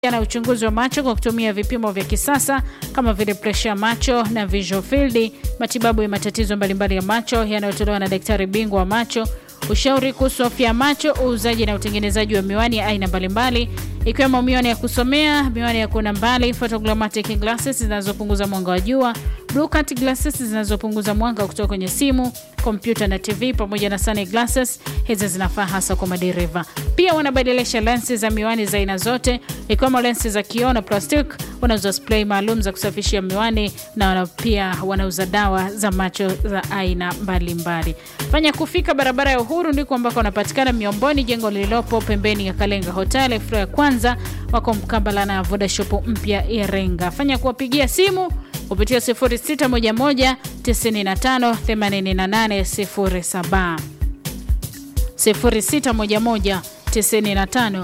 na uchunguzi wa macho kwa kutumia vipimo vya kisasa kama vile presha ya macho na visual field, matibabu ya matatizo mbalimbali ya macho yanayotolewa na daktari bingwa wa macho, ushauri kuhusu afya ya macho, uuzaji na utengenezaji wa miwani ya aina mbalimbali ikiwemo miwani ya kusomea, miwani ya kuona mbali, photogrammatic glasses zinazopunguza mwanga wa jua, blue cut glasses zinazopunguza mwanga kutoka kwenye simu, kompyuta na TV pamoja na sun glasses. Hizi zinafaa hasa kwa madereva. Pia wanabadilisha lensi za miwani za aina zote ikiwemo lensi za kioo na plastic. Wanauza spray maalum za kusafishia miwani na wana pia wanauza dawa za macho za aina mbalimbali. Fanya kufika barabara ya Uhuru ndiko ambako wanapatikana Miomboni, jengo lililopo pembeni ya Kalenga Hotel floor ya kwanza. Wako mkabala na Vodashop mpya Iringa. Fanya kuwapigia simu kupitia 0611 95 8807 0611 95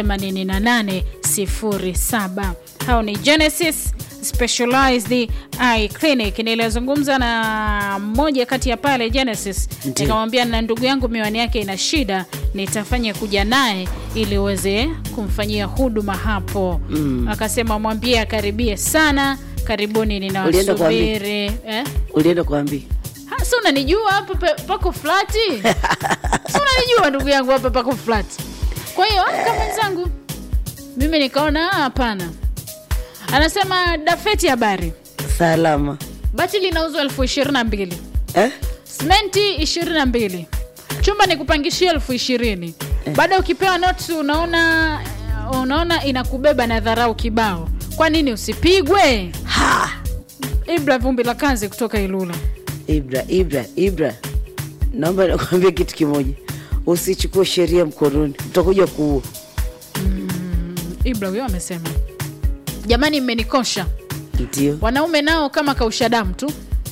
8807. Hao ni Genesis Specialized Eye Clinic. Nilizungumza na mmoja kati ya pale Genesis, nikamwambia na ndugu yangu miwani yake ina shida, nitafanya kuja naye ili uweze kumfanyia huduma hapo. Akasema mwambie akaribie sana, karibuni, Ulienda kwa Ambi? ninawasubiri eh? ulienda kuambia Ha, si unanijua hapa pe- pako flati si unanijua ndugu yangu hapa pako flati kwa hiyo aka mwenzangu mimi nikaona "Ah, hapana anasema dafeti habari salama bati linauzwa elfu ishirini na mbili eh? simenti ishirini na mbili chumba ni kupangishia elfu ishirini baada ukipewa notes unaona unaona inakubeba na dharau kibao kwa nini usipigwe ha! ibra vumbi la kazi kutoka ilula Ibra, Ibra, Ibra, naomba nakwambia kitu kimoja, usichukue sheria mkononi, utakuja kuua. ibra huyo amesema jamani mmenikosha Ndio wanaume nao kama kausha damu tu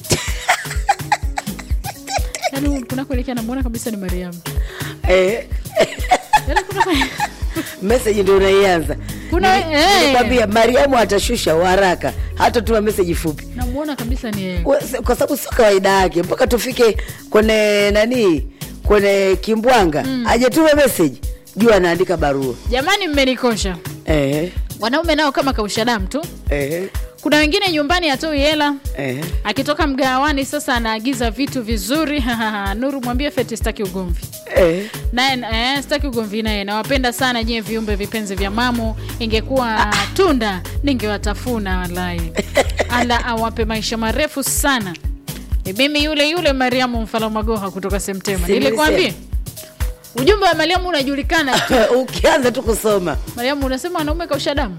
yaani kunakuelekea namwona kabisa ni mariamu eh, Yaani kuna- meseji ndio unaianza. Kuna- Nili- eh. Nilikwambia Mariamu atashusha haraka, hata tuma meseji fupi namwona kabisa ni yeye We- se- kwa sababu sio kawaida yake mpaka tufike kwenye nani, kwenye kimbwanga mm. ajatuma meseji juu anaandika barua jamani mmenikosha eh, wanaume nao kama kausha damu tu eh, kuna wengine nyumbani hatoi hela eh. akitoka mgawani sasa anaagiza vitu vizuri nuru mwambie feti staki ugomvi Eh. naye eh, staki ugomvi naye nawapenda sana nyie viumbe vipenzi vya mamu ingekuwa tunda ningewatafuna walai ala awape maisha marefu sana ni mimi yule yule mariamu mfalamagoha kutoka semtema Si nilikwambia ujumbe wa mariamu unajulikana tu. ukianza tu kusoma mariamu unasema wanaume kausha damu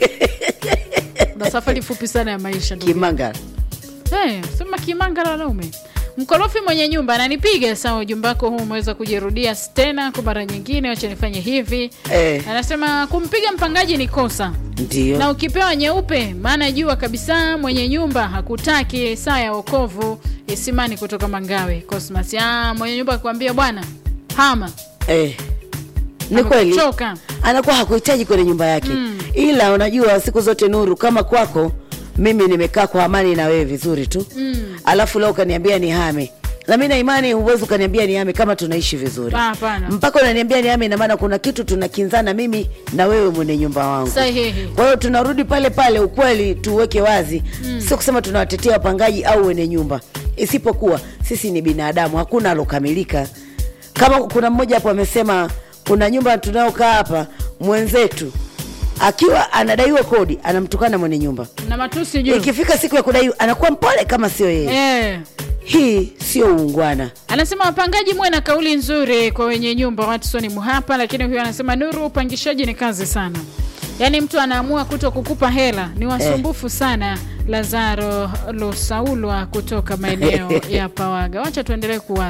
na safari fupi sana ya maisha ndugu kimanga Hey, sema kimanga la wanaume mkorofi mwenye nyumba ananipiga sawa ujumbe wako huu umeweza kujirudia tena kwa mara nyingine wacha nifanye hivi eh, anasema kumpiga mpangaji ni kosa ndio na ukipewa nyeupe maana jua kabisa mwenye nyumba hakutaki saa ya wokovu isimani kutoka mangawe cosmas ah, mwenye nyumba akikwambia bwana hama eh. ni kweli Amekuchoka. anakuwa hakuhitaji kwenye nyumba yake mm. ila unajua siku zote nuru kama kwako mimi nimekaa kwa amani na wewe vizuri tu mm. alafu leo ukaniambia ni hame na mi na imani huwezi ukaniambia ni hame kama tunaishi vizuri Ah, hapana. mpaka unaniambia ni hame ina maana kuna kitu tunakinzana mimi na wewe mwenye nyumba wangu sahihi kwa hiyo tunarudi pale pale ukweli tuweke wazi mm. sio kusema tunawatetea wapangaji au wenye nyumba isipokuwa sisi ni binadamu hakuna alokamilika kama kuna mmoja hapo amesema kuna nyumba tunayokaa hapa mwenzetu akiwa anadaiwa kodi anamtukana mwenye nyumba na matusi juu ikifika siku ya kudaiwa anakuwa mpole kama sio yeye eh. hii sio uungwana anasema wapangaji muwe na kauli nzuri kwa wenye nyumba watsoni muhapa lakini huyo anasema nuru upangishaji ni kazi sana yaani mtu anaamua kuto kukupa hela ni wasumbufu sana lazaro lusaulwa kutoka maeneo ya pawaga wacha tuendelee kuwa